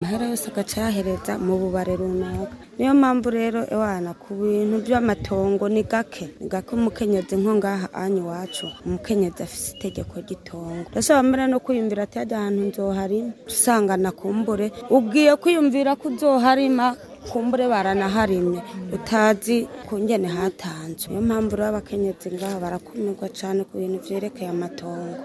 amahera yose agaca yahereza mu bubare runaka niyo mpamvu rero ewana ku bintu by'amatongo ni gake ni gake umukenyezi nko ngaha anyu iwacu umukenyezi afise itegeko ry'itongo ndashobora mbere no kwiyumvira ati hajya ahantu nzoharima usanga nakumbure ubwiye kwiyumvira ko uzoharima kumbure baranaharimye utazi kungene hatanzwe niyo mpamvu rero abakenyezi ngaha barakumirwa cyane ku bintu vyerekeye amatongo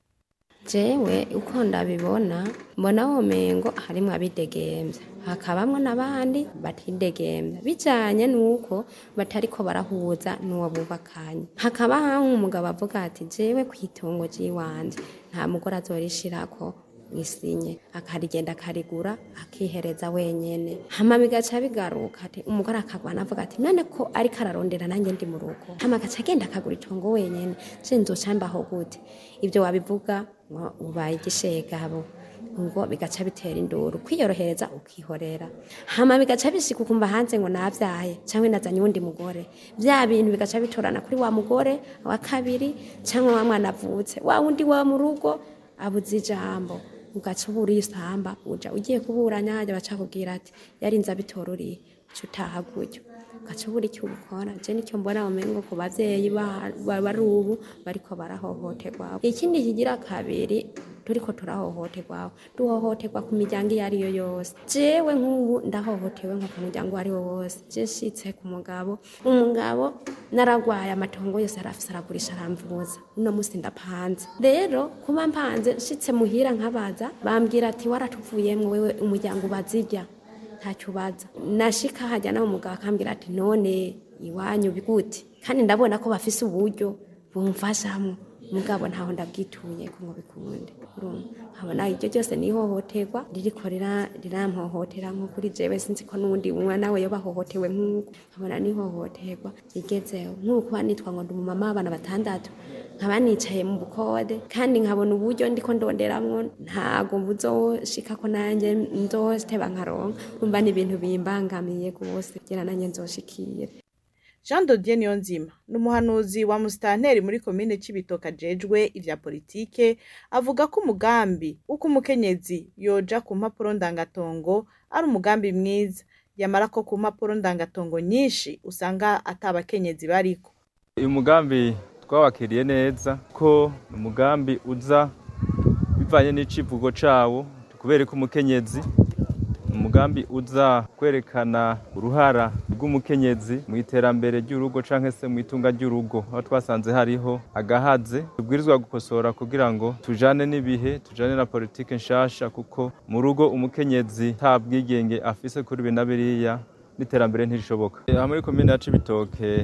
jewe uko ndabibona mbona womengo harimwo abidegemvya hakabamwo n'abandi batidegemvya bijanye n'uko batariko barahuza n'uwo bubakanye hakaba haho umugabo avuga ati jewe kw'itongo ry'iwanje nta mugore azorishirako isinye akarigenda akarigura akihereza wenyene hama bigaca bigaruka ati umugore akagwana avuga ati none ko ariko ararondera nanjye ndi mu rugo hama agaca agenda akagura itongo wenyene je nzoca mbaho gute ivyo wabivuga ngo ubaye igishegabo ngo bigaca bitera induru kwiyorohereza ukihorera hama bigaca bishika ukumva hanze ngo navyaye canke nazanye uwundi mugore vya bintu bigaca bitorana kuri wa mugore wa kabiri canke wa mwana avutse wa wundi wa mu rugo abuze ijambo ugaca ubura isamba uja ugiye kuburanya hajya baca kubwira ati yarinze abitororiye uca utaha gutyo ugaca ubura icyo ukora je nicyo mbona umengo ku bavyeyi ba- ba- bari ubu bariko barahohoterwa ikindi kigira kabiri turiko turahohoterwa duhohoterwa ku miryango iyo ariyo yose jewe nk'ubu ndahohotewe nko ku muryango uwo ari wo wose je nshitse ku mugabo umugabo naragwaye amatongo yose arafise aragurisha aramvuza uno musi ndapanze rero kuba mpanze nshitse muhira nkabaza bambwira ati waratuvuyemwo wewe umuryango ubazirya ntacyo ubaza nashika hajya nawe umugabo akambwira ati none iwanyu bigute kandi ndabona ko bafise uburyo bumfashamwo mugabo ntaho ndabwituye ko ngo bikunde urumva nkabona iryo ryose ni ihohoterwa ririko rira- rirampohotera nko kuri jewe sinzi ko n'uwundi mwana we yoba ahohotewe nk'uko nkabona ni ihohoterwa rigezeho nk'uko kuba nitwa ngo ndi umumama w'abana batandatu nkaba nicaye mu bukode kandi nkabona uburyo ndiko ndonderamwo ntago buzoshika ko nanjye nzoteba nkaronka umva ni ibintu bimbangamiye rwose kugira nanjye nzoshikire jean dodier niyonzima ni umuhanuzi wa musitanteri muri komine cibitoke ajejwe ivya politike avuga ko umugambi w'uko umukenyezi yoja ku mpapuro ndangatongo ari umugambi mwiza yamara ko ku mpapuro ndangatongo nyinshi usanga ata abakenyezi bariko uyu mugambi twawakiriye neza ko ni umugambi uza bivanye n'icivugo cawo kubera ko umukenyezi ni umugambi uza kwerekana uruhara rw'umukenyezi mu iterambere ry'urugo canke se mu itunga ry'urugo aho twasanze hariho agahaze tubwirizwa gukosora kugira ngo tujane n'ibihe tujane na politike nshasha kuko mu rugo umukenyezi nta bwigenge afise kuri ibi na biriya n'iterambere ntirishoboka aha muri komine ya cibitoke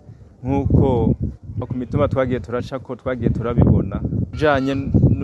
nk'uko ku mituma twagiye turaca ko twagiye turabibona bijanye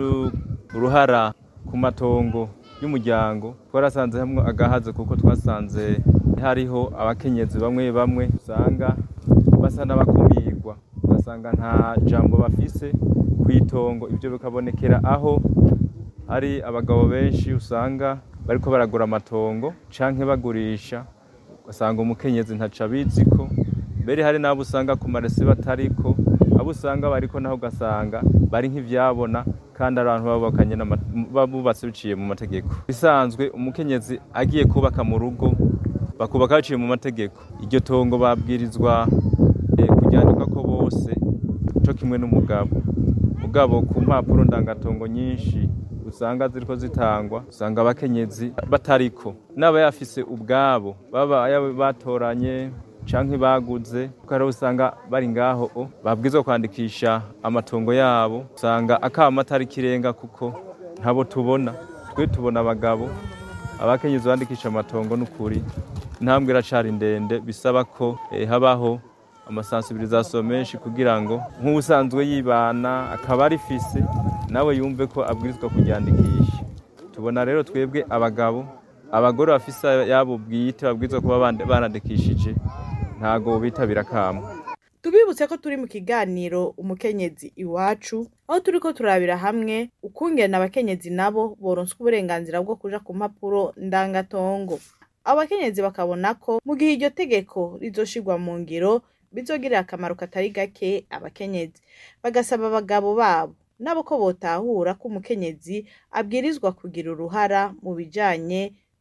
n'uruhara ku matongo y'umuryango twarasanze hamwe agahaze kuko twasanze hariho abakenyezi bamwe bamwe usanga basa n'abakumirwa ugasanga nta jambo bafise ku itongo ibyo bikabonekera aho hari abagabo benshi usanga bariko baragura amatongo canke bagurisha ugasanga umukenyezi ntaco abiziko mbere hari n'abo usanga ku maresi batariko abo usanga bariko naho ugasanga bari nk'ivyabona kandi ari abantu babakanye bubatse biciye mu mategeko bisanzwe umukenyezi agiye kubaka mu rugo bakubaka baciye mu mategeko iryo tongo babwirizwa eh, kuryandika ko bose co kimwe n'umugabo mugabo ku mpapuro ndangatongo nyinshi usanga ziriko zitangwa usanga abakenyezi batariko n'aba yafise ubwabo baba yaba batoranye canke baguze kuko hariho usanga bari ngaho o babwirizwa kwandikisha amatongo yabo usanga akama atari kirenga kuko ntabo tubona twe tubona abagabo abakenyezi bandikisha amatongo n'ukuri intambwe iracari ndende bisaba ko eh, habaho amasansibirizasiyo menshi kugira ngo nk'ubusanzwe yibana akaba arifise nawe yumve ko abwirizwa kuryandikisha tubona rero twebwe abagabo abagore bafise yabo bwite babwirizwa kuba bande- barandikishije ntago bitabira kamo tubibutse ko turi mu kiganiro umukenyezi iwacu aho turiko turabira hamwe ukungena abakenyezi nabo boronswa uburenganzira bwo kuja ku mpapuro ndangatongo abo bakenyezi bakabona ko mu gihe iryo tegeko rizoshirwa mu ngiro bizogirira akamaro katari gake abakenyezi bagasaba abagabo babo nabo ko botahura ko umukenyezi abwirizwa kugira uruhara mu bijanye